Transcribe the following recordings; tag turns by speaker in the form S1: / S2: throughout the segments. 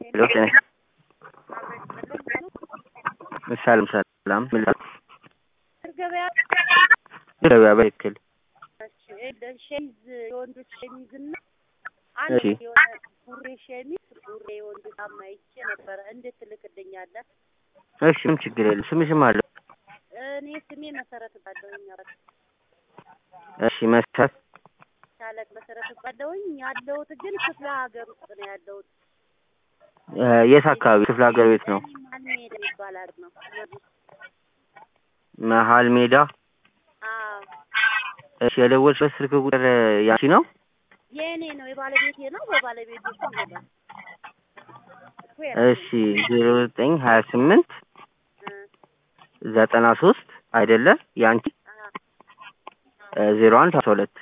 S1: ሄሎ ጤና ሰላም ሰላም ምን ላ-
S2: ገበያ
S1: ገበያ በትክክል
S2: ሸሚዝ የወንዶች ሸሚዝ እና
S1: እሺ።
S2: አንድ የሆነ ቡሬ ሸሚዝ ቡሬ የወንድ ጫማ ይቼ ነበረ። እንዴት ትልክልኛለህ?
S1: እሺ ምን ችግር የለም ስምሽም አለው
S2: እኔ ስሜ መሰረት ባለውኝ
S1: እሺ መሰረት
S2: ሻለቅ መሰረት ባለውኝ ያለሁት ግን ክፍለ ሀገር ውስጥ ነው ያለሁት።
S1: እ የት አካባቢ ክፍለ ሀገር ቤት ነው
S2: ማን ሄደ ይባላል ነው
S1: መሀል ሜዳ
S2: አዎ
S1: እሺ የደወልሽበት ስልክ ቁጥር ያንቺ ነው
S2: የእኔ ነው የባለቤቴ ነው። በባለቤቴ ስም ነው።
S1: እሺ ዜሮ ዘጠኝ ሀያ ስምንት ዘጠና ሶስት አይደለ ያንቺ ዜሮ አንድ አስራ ሁለት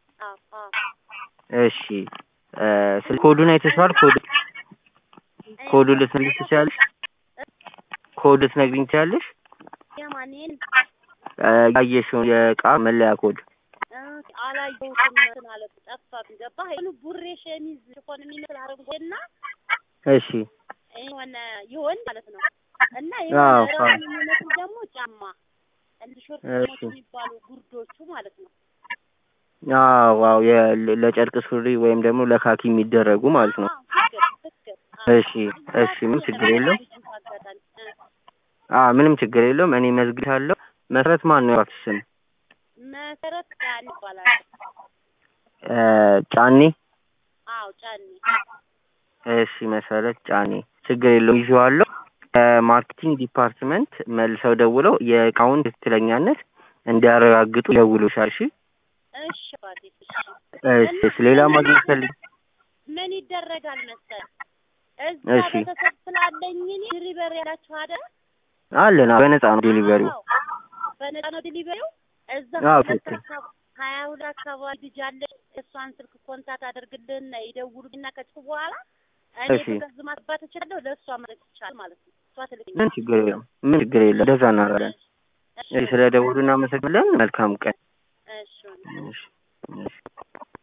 S1: እሺ እ ስልክ ኮዱን አይተሽዋል ኮድ ኮዱ ልትነግሪኝ ትችያለሽ ኮድ ልትነግሪኝ ትችያለሽ
S2: የማንን
S1: እ ያየሽውን የእቃ መለያ ኮድ
S2: አላየሁትም እንትን አለ ጠፋብኝ። ገባህ? ይሁን ቡሬ ሸሚዝ ሽፎን የሚመስል አረንጓዴና
S1: እሺ
S2: የሆነ ይሆን ማለት ነው እና
S1: አዎ፣
S2: የሆነ
S1: አዎ።
S2: ራሱን የሚመስል ደግሞ ጫማ እንደ ሾርት
S1: እሺ።
S2: ሞት የሚባሉ ጉርዶቹ ማለት ነው።
S1: አዎ አዎ የ- ለጨርቅ ሱሪ ወይም ደግሞ ለካኪ የሚደረጉ ማለት ነው
S2: አዎ፣ ትክክል ትክክል። አዎ።
S1: እሺ እሺ ምን ችግር የለውም
S2: ልጁ አጋጣሚ እ
S1: አ ምንም ችግር የለውም እኔ መዝግቻለሁ መሰረት ማን ነው ያልኩሽ ስም
S2: መሰረት ጫን ይባላል።
S1: እ ጫኔ
S2: አዎ ጫኔ
S1: እሺ መሰረት ጫኔ ችግር የለውም ይዤዋለሁ ከማርኬቲንግ ዲፓርትመንት መልሰው ደውለው የእቃውን ትክክለኛነት እንዲያረጋግጡ ይደውሉሻል እሺ
S2: እሺ ባቴ
S1: እሺ እሺ ሌላ ማግኘት ፈልግ
S2: ምን ይደረጋል መሰል እዛ
S1: እሺ።
S2: ቤተሰብ ስላለኝ እኔ ዲሊቨሪ ያላችሁ አይደል?
S1: አለን አዎ፣ በነፃ ነው ዴሊቨሪው
S2: አዎ። በነፃ ነው ዲሊቨሪው። እዛ
S1: አዎ፣
S2: ሁለት
S1: ትክክል።
S2: አካባቢ ሀያ ሁለት አካባቢ ልጅ አለች። እሷን ስልክ ኮንታክት አድርግልንና ይደውሉልኝና ከጽፉ በኋላ እኔ
S1: እሺ።
S2: ትእዛዝ ማስባት እችላለሁ። ለእሷ ማለት ይቻላል ማለት ነው። እሷ ትልክኝ
S1: ምን ችግር የለም ምን ችግር የለም እንደዛ እናደርጋለን እሺ ስለ ደውሉ እናመሰግናለን መልካም ቀን
S2: እሺ
S1: እሺ እሺ